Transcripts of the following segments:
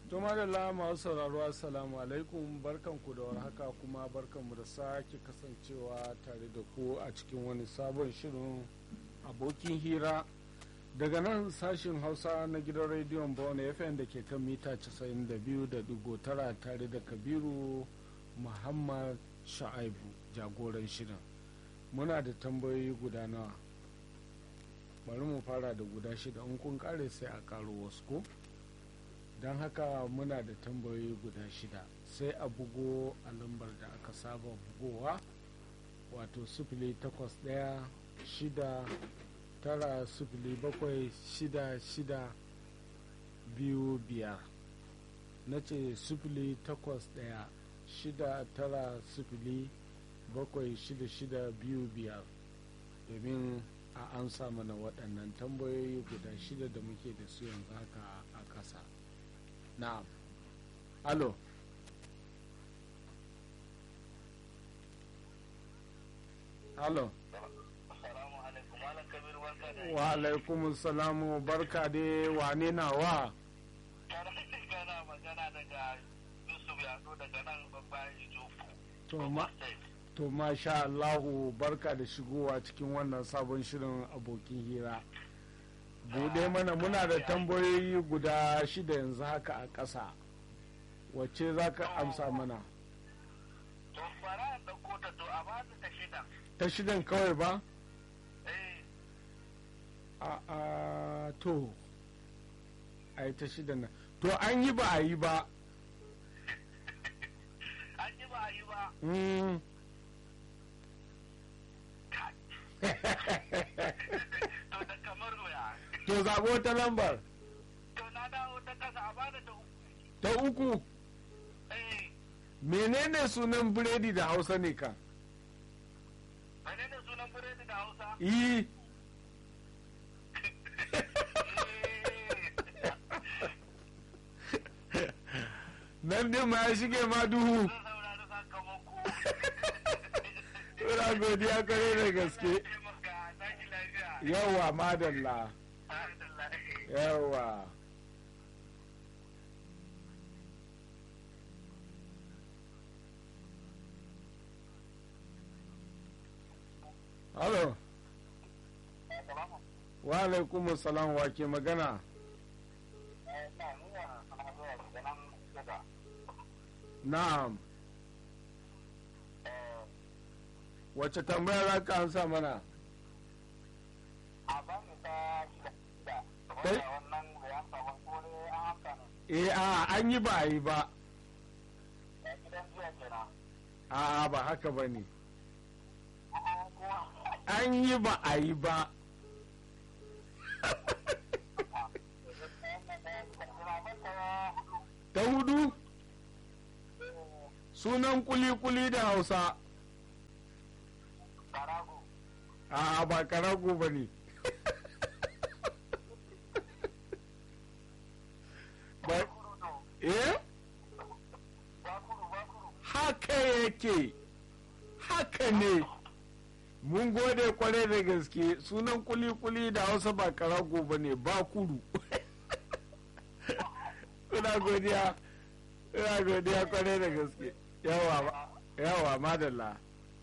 to madalla masu sauraro assalamu alaikum barkanku da warhaka kuma barkanmu da sake kasancewa tare da ku a cikin wani sabon shirin abokin hira daga nan sashin hausa na gidan rediyon bone fm da ke kan mita 92.9 tare da kabiru muhammad sha'aibu jagoran shirin muna da tambayoyi guda nawa bari mu fara da guda shida in kun kare sai a karo wasu ko don haka muna da tambayoyi guda shida sai a bugo a lambar da aka saba bugowa wato sifili takwas ɗaya shida tara sifili bakwai shida shida biyu biyar na ce sifili takwas ɗaya shida tara sifili bakwai shida shida biyu biyar domin a amsa mana waɗannan tambayoyi guda shida da muke da su yanzu haka a ƙasa na'am alo alo wa alaikum salamu barka dai wane na wa kana magana daga yusuf yado daga nan babban ijofu to ma to masha Allahu barka da shigowa cikin wannan sabon shirin abokin hira bude mana muna da tambayoyi guda shida yanzu haka a ƙasa wacce za ka amsa mana to fara da kota to a ba ta shida ta shidan kawai ba eh a a to a yi ta shidan nan to an yi ba a yi ba an yi ba a yi ba Mm. to da kamar doya to zaɓo ta lambar to na dawo ta kasa a ba da ta uku ta uku eh menene sunan biredi da hausa ne ka menene sunan biredi da hausa yi nan din ma ya shige ma duhu zan saurari sakamako ina godiya kare da gaske taimaka tashi lafiya yawa madalla alhamdulillah yawa halo wa alaikum salam wa ke magana na'am wacce tambaya za ka ansa mana Kai? eh a an yi ba a yi ba a ba haka ba ne an yi ba a yi ba ta hudu sunan kuli-kuli da hausa a ba karago ba ne ba eh haka yake haka ne mun gode kwarai da gaske sunan kuli-kuli da hausa ba karago ba ne ba kuru ina godiya ina godiya kwarai da gaske yawa yawa madalla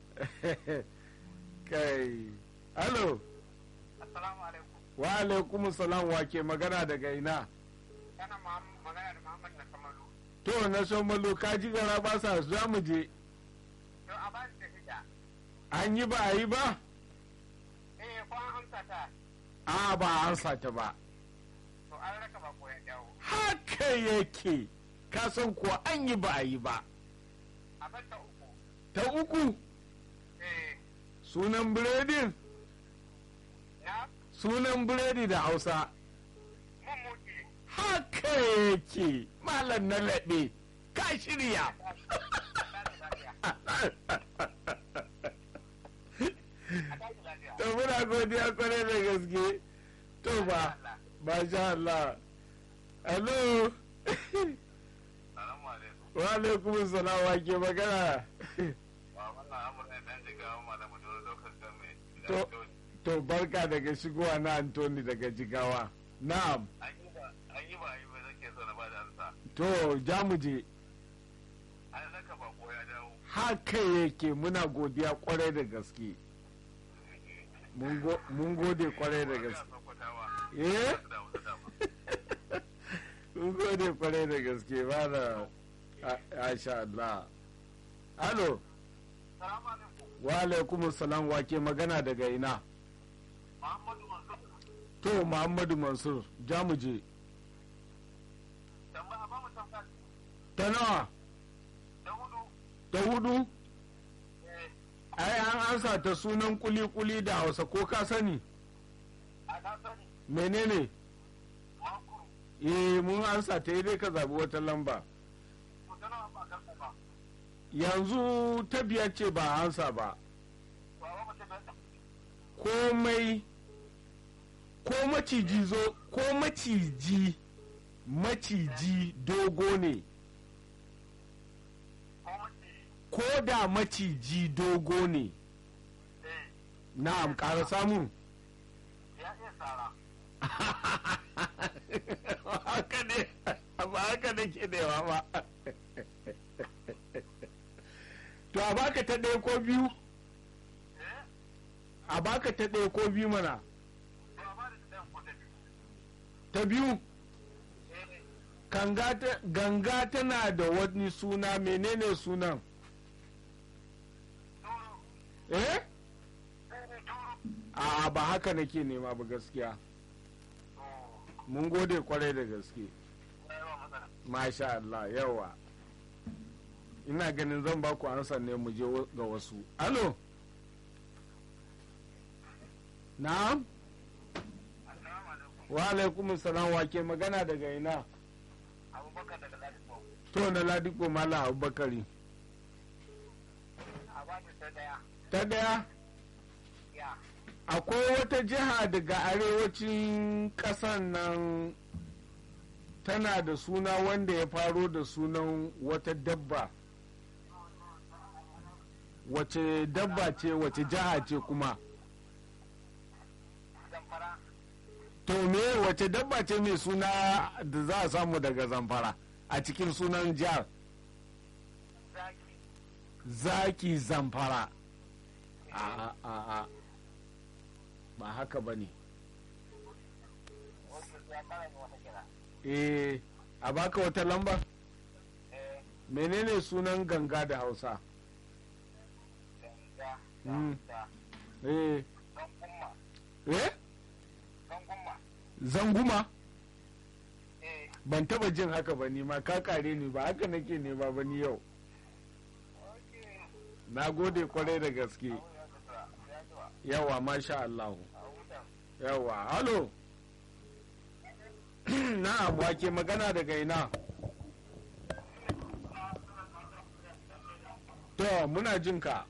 kai halo assalamu alaikum wa alaikum salam wa ke magana daga ina kana magana da muhammad na kamalu to na son malo ka ji gara ba sa za mu je to a ba ta shida an yi ba a yi ba eh ko an amsa ta a ba an sata ba to an raka ba ko ya dawo haka yake ka san kuwa an yi ba a yi ba a bar ta uku ta uku eh sunan biredin na sunan biredi da hausa mun mutu haka yake malam na laɓe ka shirya to muna godiya kwarai da gaske to ba ba sha Allah alo Salamu alaikum. wa alaikum salam wa ke magana Ba wannan amurka dan jigawa malamu dole lokacin game. To. to barka daga shigowa na Antoni daga jigawa na'am An yi ba an yi ba yi ba zake so na ba da amsa. to jamuje Ai saka bako ya dawo. haka yake muna godiya kwarai da gaske mun go- mun gode kwarai da gaske eh mun gode kwarai da gaske ba da asha Allah alo Salamu alaikum. wa alaikum salam wa ke magana daga ina Muhammadu Mansur. to muhammadu mansur jamuje Tambaya ba mu tambaya. ta nawa Da hudu. ta hudu Eh, ai an ansa ta sunan kuli-kuli da hausa ko ka sani a na sani. menene Makuru. eh mun ansa ta yi dai ka zabi wata lamba To tana ba karɓa ba. yanzu ta biyar ce ba a ansa ba Ba ba mu tabbata. komai ko maciji zo ko maciji maciji dogo ne Ko mace. ko da maciji dogo ne Eh, na'am ƙara samun ya iya tsara. haka ne ba haka ne ke dewa ba to a baka ta ɗaya ko biyu Eh, a baka ta ɗaya ko biyu mana to a ba da ɗayan ko ta biyu. ta biyu Eh, Ganga ta- ganga tana da wani suna menene sunan turu. eh Eh, turu. a ba haka nake nema ba gaskiya To, mun gode kwarai da gaske ya yi wa matsala. masha Allah yawa ina ganin zan ba ku ansa ne mu je wa- ga wasu alo na'am Assalamu alaikum. wa alaikum salam wa ke magana daga ina Abubakar daga Ladipo. to na ladiko mala abubakari A ba da ta ɗaya. ta daya Ya. akwai wata jiha daga arewacin ƙasar nan tana da suna wanda ya faro da sunan wata dabba wace dabba ce wace jiha ce kuma Zamfara. to me wace dabba ce mai suna da za a samu daga zamfara a cikin sunan jihar Zaki. zaki zamfara a a a ba haka ba ne Wasu ya fara ne wata kira. eh a baka wata lamba Eh, menene sunan ganga da hausa ganga. Mm. Da. eh Don kumma. eh Don kumma. zanguma Eh, ban taba jin haka ba ni ma ka kare ni ba haka nake ne ba ba ni yau okay. na gode kwarai da gaske Ya zuwa. Ya zuwa. yawa masha Allah A hutan. yawa halo na'am wake magana daga ina to muna jin ka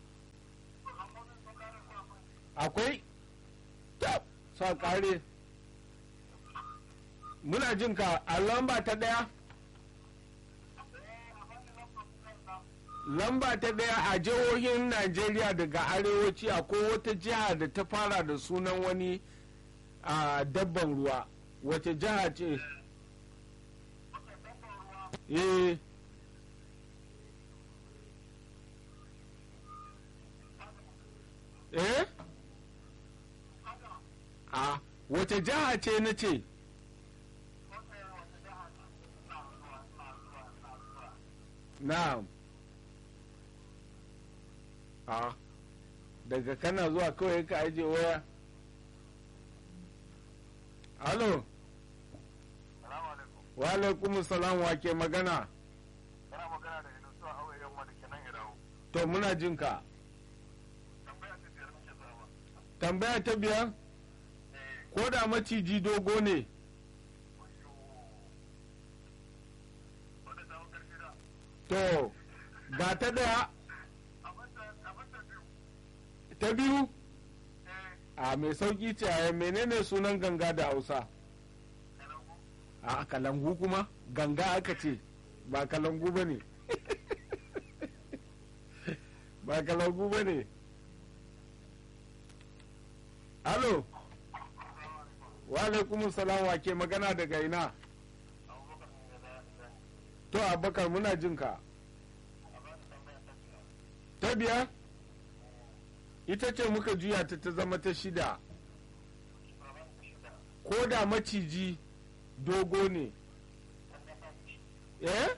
akwai tab sa kare muna jin ka a lamba ta daya lamba ta daya a jihohin najeriya daga arewaci akwai wata jiha da ta fara da sunan wani a dabban ruwa wace jiha ce eh eh a wace jiha ce na ce na'am a daga kana zuwa kawai ka aje waya halo Salamu alaikum. wa alaikum salam wa ke magana Yana magana da Inusu a auye yamma da kenan ya dawo. to muna jin ka Tambaya ta biyar muke zama. tambaya ta biyar Eh, ko da maciji dogo ne wayo. Wanda ta hau ƙarfi da. to ga ta daya Abin da abin da biyu. ta biyu Eh, a mai sauki ce a menene sunan ganga da hausa kalangu. a kalangu kuma ganga aka ce ba kalangu ba ne ba kalangu ba ne alo wa alaikum salam wa ke magana daga ina Abubakar ne da da to abakar muna jin ka ta biyar ita ce muka juya ta ta zama ta shida ko da maciji dogo ne eh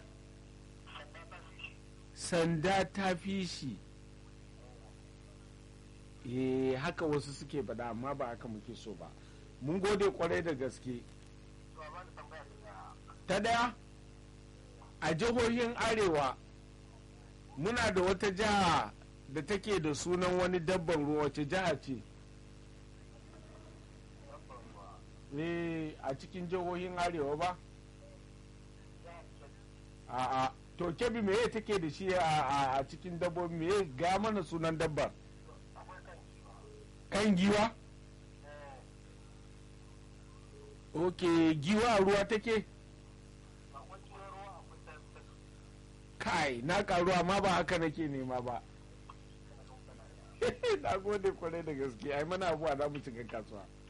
sanda ta fi shi eh haka wasu suke faɗa amma ba haka muke so ba mun gode kwarai da gaske ta daya a jihohin arewa muna da wata jiha da take da sunan wani dabban ruwa wace jiha ce eh a cikin jihohin arewa ba a'a to kebi meye take da shi a cikin dabbobi meye ga mana sunan dabbar kan giwa ok giwa a ruwa take kai na karu amma ba haka nake nema ba na gode kwarai da gaske ai mana abuwa za mu shiga kasuwa